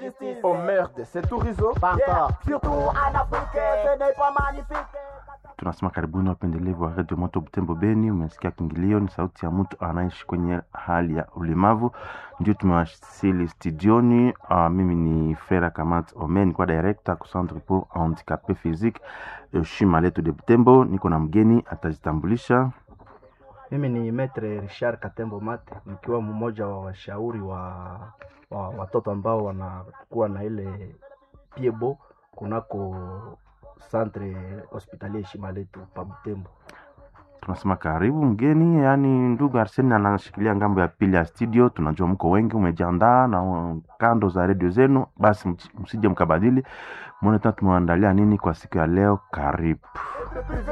justice. Oh merde, c'est tout Rizo. Pas encore. Surtout en Afrique, ce n'est pas magnifique. tunasema karibuni wapendelevu wa redio moto butembo beni umesikia kingilio ni sauti ya mtu anaishi kwenye hali ya ulemavu ndio tumewasili studioni uh, mimi ni frera kamat omen kwa director ku centre pour handicapé physique uh, shima letu de butembo niko na mgeni atajitambulisha Mimi ni Metre Richard Katembo Mate, nikiwa mmoja wa washauri wa, wa watoto ambao wanakuwa na ile piebo kunako centre hospitalier Shima letu pa Butembo. tunasema karibu mgeni yaani ndugu arseni anashikilia ngambo ya pili ya studio tunajua mko wengi umejiandaa na uh, kando za redio zenu basi mch- msije mkabadili mwone tena tumewaandalia nini kwa siku ya leo karibu